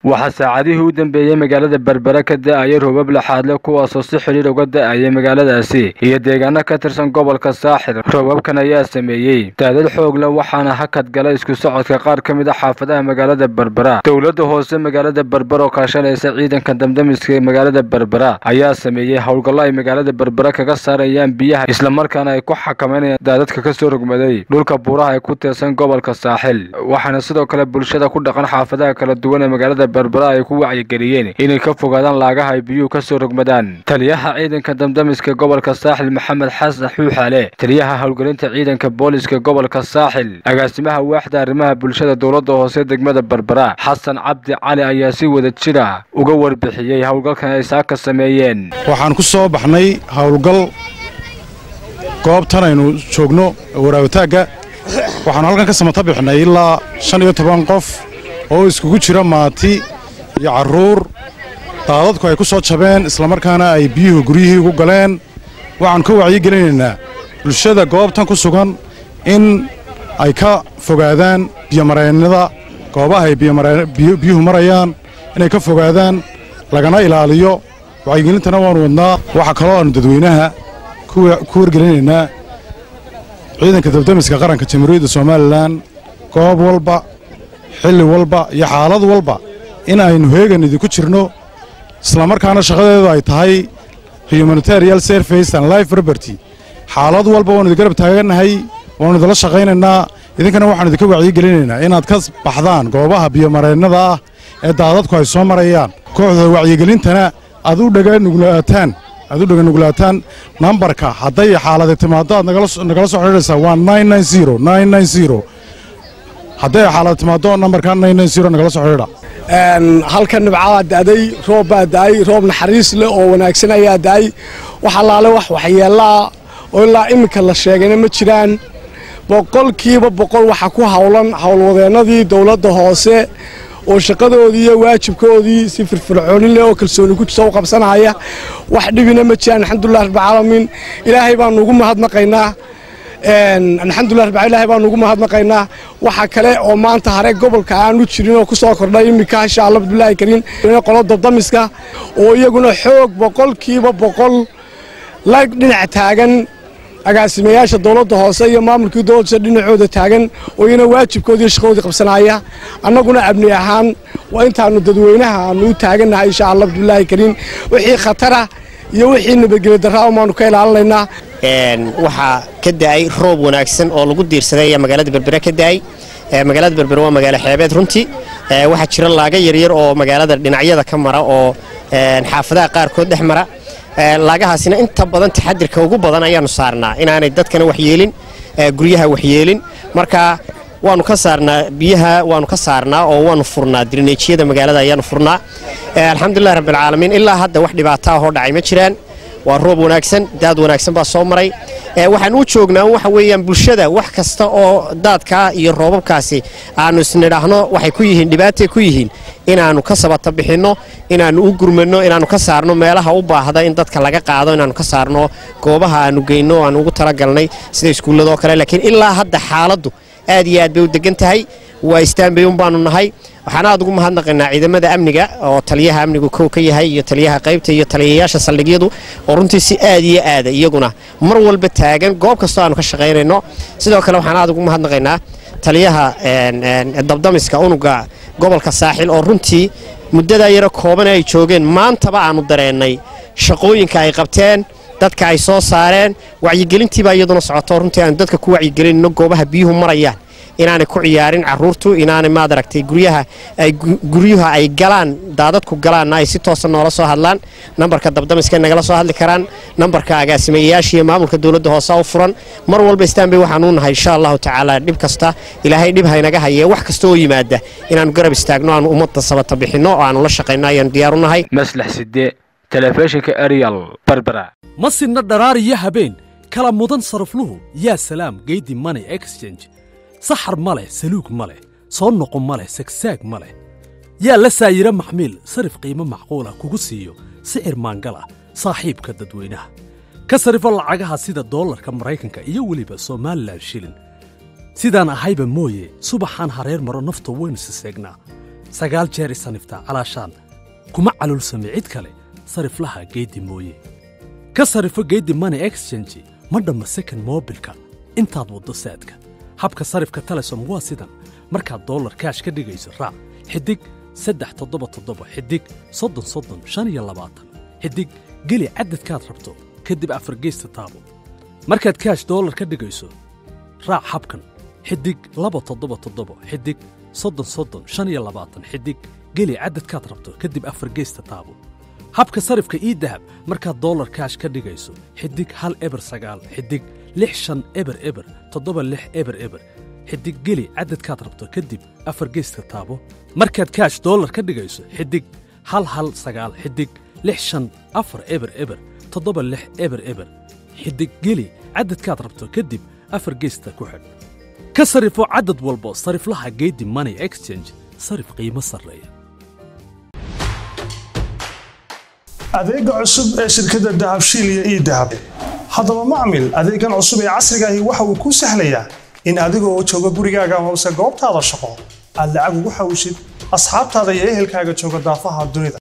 waxaa saacadihii u dambeeyey magaalada berbera ka da-aya roobab laxaadle kuwaasoo si xidhiir uga da-ayay magaaladaasi iyo deegaano ka tirsan gobolka saaxir roobabkan ayaa sameeyey daadad xoogle waxaana hakad gala isku socodka qaar ka mid a xaafadaha magaalada berbera dowladda hoose magaalada berbera oo kaashanaysa ciidanka damdamiska magaalada berbera ayaa sameeyey howlgallo ay magaalada berbera kaga saarayaan biyaha islamarkaana ay ku xakameynayaan daadadka kasoo rogmaday dhulka buuraha ay ku teersan gobolka saaxil waxaana sidoo kale bulshada ku dhaqan xaafadaha kala duwan ee magaalada berbera ay ku wacyigeliyeen inay ka fogaadaan laagaha ay biyuhu kasoo rogmadaan taliyaha ciidanka damdamiska gobolka saaxil maxamed xasan xuuxale taliyaha howlgelinta ciidanka booliska gobolka saaxil agaasimaha waaxda arrimaha bulshada dowladda hoose degmada berbera xasan cabdi cali ayaa si wada jira uga warbixiyey howlgalkan ay saaka sameeyeen waxaan ku soo baxnay howlgal goobtan aynu joogno waraawataagga waxaanu halkan ka samata bixnay ilaa shan iyo toban qof oo iskugu jira maati iyo carruur daadadku ay ku soo jabeen islamarkaana ay biyuhu guryihii ugu galeen waxaannu ka wacyigelinaynaa bulshada goobtan ku sugan in ay ka fogaadaan biyomareennada goobaha ay biyuhu marayaan inay ka fogaadaan lagana ilaaliyo wacyigelintana waannu wadnaa waxaa kaloo aannu dadweynaha ku wargelinaynaa ciidanka dabdamiska qaranka jamhuuriyadda somalilan goob walba xilli walba iyo xaalad walba in aynu heegan idinku jirno islamarkaana shaqadeedu ay tahay humanitarial service and life liberty xaalad walba waannu idin garab taagannahay waannu idinla shaqaynaynaa idinkana waxaanu idinka wacyigelinaynaa inaad ka baxdaan goobaha biyomareennada ah ee daadadku ay soo marayaan kooxda wacyigelintana aad u dhaganugulaataan aad u dhaganugulaataan nambarka hadday xaaladi timaaddo aad nagala soo xidhiidhaysaa waa hadday xaalad timaaddo nambarka nagala soo xidhiidha halkan nibcadaa da'day roob baa da'ay roob naxariis leh oo wanaagsan ayaa da'ay wax allaale wax waxyeellaa oo ilaa iminka la sheegayna ma jiraan boqolkiiba boqol waxaa ku howlan howlwadeennadii dowladda hoose oo shaqadoodii iyo waajibkoodii si firfircoonin leh oo kalsooni ku jirta u qabsanaya wax dhibina ma jiraan alxamdulilah rabbilcaalamiin ilaahay baanu ugu mahadnaqaynaa alxamdulilah rabbi ilaahay baanu ugu mahadnaqaynaa waxa kale oo maanta hare gobolka aanu jirin oo ku soo kordhay iminka insha allah bismillahi kariim qolo dabdamiska oo iyaguna xoog boqolkiiba boqol la dhinac taagan agaasimayaasha dowladda hoose iyo maamulkii dowladda dhinacooda taagan oo iyana waajibkoodii shaqadoodii qabsanaya annaguna abni ahaan waa intaanu dadweynaha aanu u taagannahay insha allah bismillahi kariim wixii khatara iyo wixii nabadgelyo darraa umaanu ka ilaalinaynaa waxaa ka da'ay roob wanaagsan oo lagu diirsaday ayaa magaalada berbere ka da'ay magaalada berbere waa magaalo xeebeed runtii waxaa jira laaga yaryar oo magaalada dhinacyada ka mara oo xaafadaha qaarkood dhex mara laagahaasina inta badan taxadirka ugu badan ayaanu saarnaa inaanay dadkana waxyeelin guryaha waxyeelin marka waanu ka saarnaa biyaha waanu ka saarnaa oo waanu furnaa dirineejiyada magaalada ayaanu furnaa alxamdulilah rabbilcaalamiin ilaa hadda wax dhibaato ahoo dhacay ma jiraan waa roob wanaagsan daad wanaagsan baa soo maray waxaan u joognaa waxa weeyaan bulshada wax kasta oo daadkaa iyo roobabkaasi aanu isnidhaahno waxay ku yihiin dhibaatay ku yihiin inaannu ka sabata bixinno inaannu u gurmanno inaannu ka saarno meelaha u baahda in dadka laga qaado inaannu ka saarno goobaha aannu geyno aanu ugu talagalnay sida iskuulladoo kale laakiin ilaa hadda xaaladdu aad iyo aad bay u degan tahay waa istaanbay un baanu nahay waxaan aad ugu mahadnaqaynaa ciidamada amniga oo taliyaha amnigu kow ka yahay iyo taliyaha qaybta iyo taliyayaasha saldhigyadu oo runtii si aad iyo aada iyaguna mar walba taagan goob kastoo aanu ka shaqaynayno sidoo kale waxaan aad ugu mahadnaqaynaa taliyaha dabdamiska unuga gobolka saaxil oo runtii muddadaa yaro kooban ay joogeen maantaba aanu dareennay shaqooyinka ay qabteen dadka ay soo saareen wacyigelintiibaa iyaduna socoto runtii aanu dadka ku wacyigelinno goobaha biyuhu marayaan inaanay ku ciyaarin caruurtu inaanay maad aragtay guryaha ay guryuha ay galaan daadadku galaanna ay si toosa noola soo hadlaan nambarka dabdamiska nagala soo hadli karaan nambarka agaasimayayaasha iyo maamulka dowladda hoose u furan mar walba istaanbay waxaan u nahay insha allahu tacaala dhib kasta ilaahay dhib haynaga haye wax kasta oo yimaada inaannu garab istaagno aanu ummadda sabata bixinno oo aanu la shaqayno ayaanu diyaaru nahay maslax side telefishinka arial berbera ma sinna dharaar iyo habeen kala mudan sarafluhu yaa salaam geydi money exchange saxar ma leh saluug ma leh soo noqo ma leh sagsaag ma leh yaa la saayiro maxmiil sarif qiimo macquula kugu siiyo sicir maangal ah saaxiibka dadweynaha ka sarifo lacagaha sida doolarka maraykanka iyo weliba somalilan shilin sidaan ahayba mooye subaxaan hareer maro nafta waynu siseegnaa sagaal jeer isaniftaa calaashaan kuma calulsami cid kale sariflaha geeddi mooye ka sarifo geeddi money exchange ma dhamma second moobilka intaad waddo saadka habka sarifka telesom waa sidan markaad dollar kaash ka dhigayso raac xidig saddex toddoba toddoba xidig soddon soddon shan iyo labaatan xidig geli cadadkaad rabto kadib afargeysta taabo markaad kaash dollar ka dhigayso raac habkan xidig laba toddoba toddoba xidig soddon soddon shan iyo labaatan xidig geli cadadkaad rabto kadib afargeysta taabo habka sarifka ii dahab markaad dollar kaash ka dhigayso xidig hal eber sagaal xidig lix shan eber eber toddoba lix eber eber xidig geli cadadkaad rabto kadib afar geyska taabo markaad kaash dollar ka dhigayso xidig hal hal sagaal xidig lix shan afar eber eber toddoba lix eber eber xidig geli cadadkaad rabto kadib afar geysta ku xidh ka sarifo cadad walbo sariflaha geedi money exchange sarif qiimo sarreeya adeega cusub ee shirkadda dahabshiil iyo ii dahab haddaba macmil adeegan cusub ee casrigaahi waxa uu kuu sahlayaa in adigoo jooga gurigaaga amase goobtaada shaqo aad lacag ugu xawshid asxaabtaada iyo ehelkaaga jooga daafaha dunida